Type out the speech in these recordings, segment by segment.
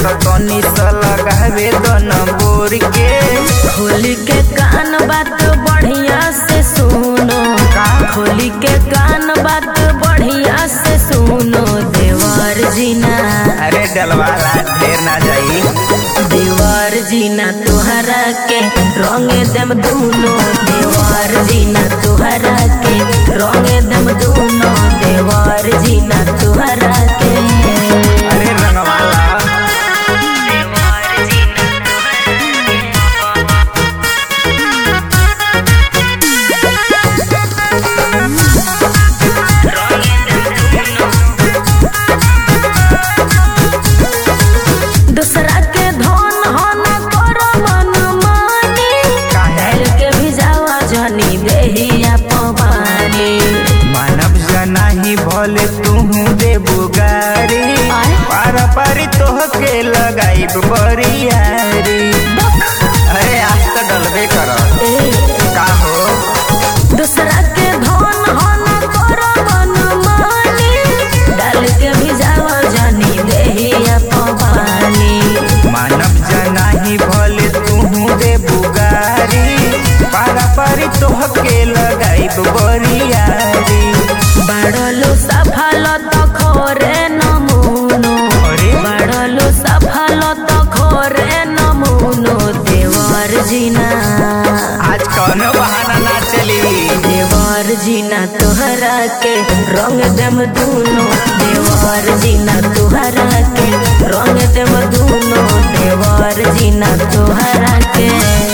तो तनी सा लगावे दन बोर के खोली के कान बात बढ़िया से सुनो खोली के कान बात बढ़िया से सुनो देवर जीना अरे डलवाला ढेर ना जाई देवर जीना तुहरा के रंग दम दूनो देवर जीना तुहरा के रंग दम दूनो देवर जीना तुहरा के अरे रंगवाला दूसरा के धन हन कर मन मानी काहे? डाल के भिजावा जनी देहिया पवानी मानव जना ही भले तू देबू गारी आय? पारा पारी तोह के लगाई बरियारी अरे आज तो डलबे कर ए का हो दूसरा के धन हन कर मन मानी डाल के भिजावा जनी देहिया पवानी मानव जना ही भले तू देबू गारी पारा पारी तोह के लगाई बरियारी बाड़लो सफल त खोरे नमुनो अरे? बाड़लो सफल त खोरे नमुनो देवर जीना आज कौनो बहाना ना चली देवर जीना तुहरा के रंग दम दूनो देवर जीना तुहरा के रंग दम दूनो देवर जीना तुहरा के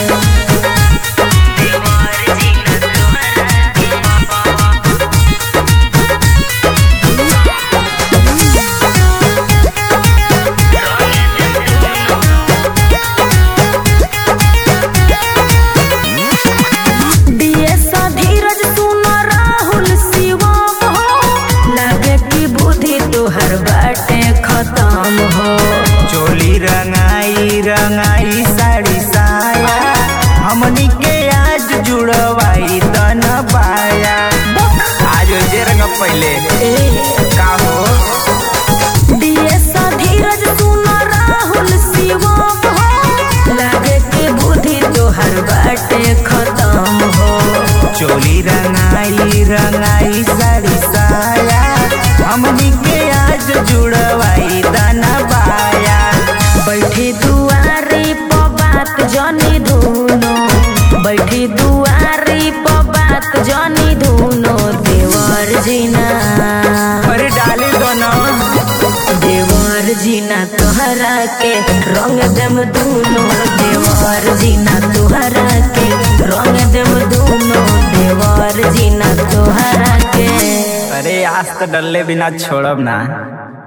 डीएस धीरज सुन राहुल शिवम हो लागे की बुद्धि तुहर बाटे खत्म हो चोली रंगाई रंगाई साड़ी साया हमनी के आज जुड़वाई तन पाया आज जे रंग पहले ए का हो डीएस धीरज सुन राहुल शिवम हो लागे की बुद्धि तुहर बाटे खत्म हो चोली रंगाई रंगाई साड़ी साया हमनी के आज जुड़वाई तन पाया बैठी दुआरी प बात जनी धुनो बैठी दुआरी प बात जनी धुनो देवर जीना अरे डाली दोनों देवर जीना तुहरा के रंग दम दूनो देवर जीना तुहरा के रंग दम दूनो देवर जीना तुहरा के अरे आज तो डल्ले बिना छोड़ब ना